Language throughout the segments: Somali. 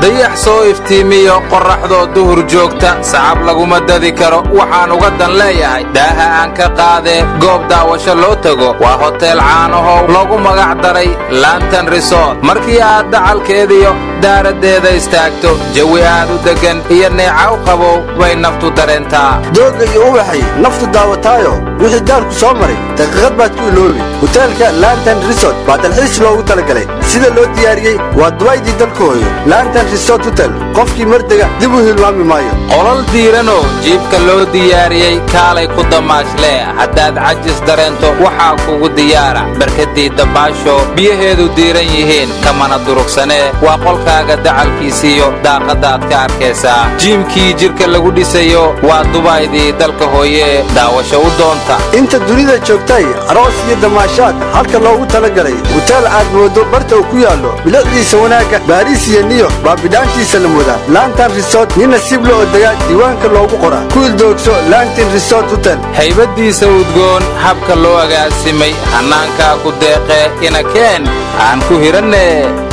dayax soo iftiimiyo qorraxdoo duhur joogta sacab laguma dadi karo waxaan uga dan leeyahay daaha aan ka qaadee goob daawasho loo tego waa hoteel caanahow loogu magac daray lantan resort markii aad dacalkeediyo daaraddeeda istaagto jawi aad u deggan iyo neecaw qabow bay naftu dareentaa doogga iyo ubaxay naftu daawataayo wixii daarku soo maray daqiiqad baad ku iloobi hoteelka lantan resort baa dalxiis loogu talagalay sida loo diyaariyey waa dubaydii dalka hooyo lantan resort hotel qofkii mardega dib u hilmaami maayo qolal diiranoo jiibka loo diyaariyey kaalay ku damaashle haddaad cajis dareento waxaa kugu diyaara barkadii dabaasho biyaheedu diiran yihiin kamana durugsanee waa qolkaaga dacalkiisiiyo daaqadaad ka arkaysaa jiimkii jidhka lagu dhisayo waa dubaydii dalka hooye daawasho u doonta inta dunida joogtay aroos iyo damaashaad halka loogu talagalay huteel aad moodo barta uu ku yaallo bilicdiisa wanaagga baariis iyo niyo baa bidhaantiisa la mudaa lantan resort nin nasiib la odegaa diiwaanka loogu qoraa ku ildoogso lantin resort hotel haybaddiisa udgoon habka loo agaasimay hannaankaa ku deeqee inakeen aan ku hiranne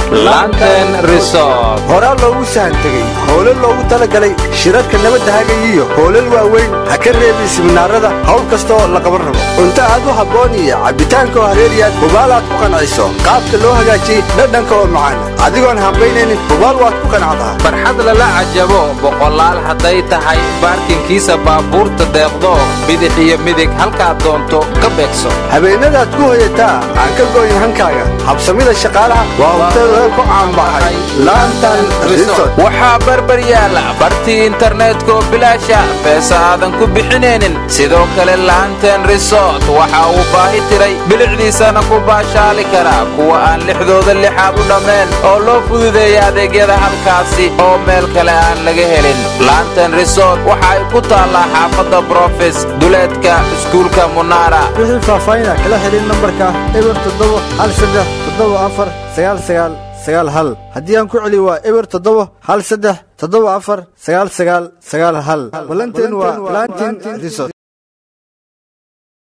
lanten resort horaa loogu sahan tegey howlo loogu talagalay shirarka nabadda hagayiyo howlal waaweyn ha ka reebin siminaarada hawl kasta oo la qaban rabo cunto aad u habboon iyo cabbitaanka oo hareeriyaad hubaal aad ku qanciso qaabka loo hagaajiyey dhadhanka oo macaan adigoon hambaynaynin hubaal waad ku qancdaa farxad lala cajabo boqolaal hadday tahay baarkinkiisa baabuurta deeqdo bidix iyo midig halkaad doonto ka beegso habeenadaad ku hoyataa aan ka go'in hankaaga habsamida shaqaalaha waa hotel ku caanbaxay lantan resort waxaa barbar yaala bartii internetkoo bilaasha beesa aadan ku bixinaynin sidoo kale lanten resort waxa uu baahi tiray bilicdiisana ku baashaali karaa kuwa aan lixdooda lixaad u dhammayn oo loo fududeeya adeegyada halkaasi oo meel kale aan laga helin lanten resort waxa ay ku taallaa xaafadda brofes duleedka iskuulka munaara wixii faahfaahina kala xidhin nambarka eber toddoba hal saddex toddoba afar sagaal sagaal sagaal hal haddii aan ku celi waa eber toddoba hal saddex toddoba afar sagaal sagaal sagaal hal ballanteen waa lantin resort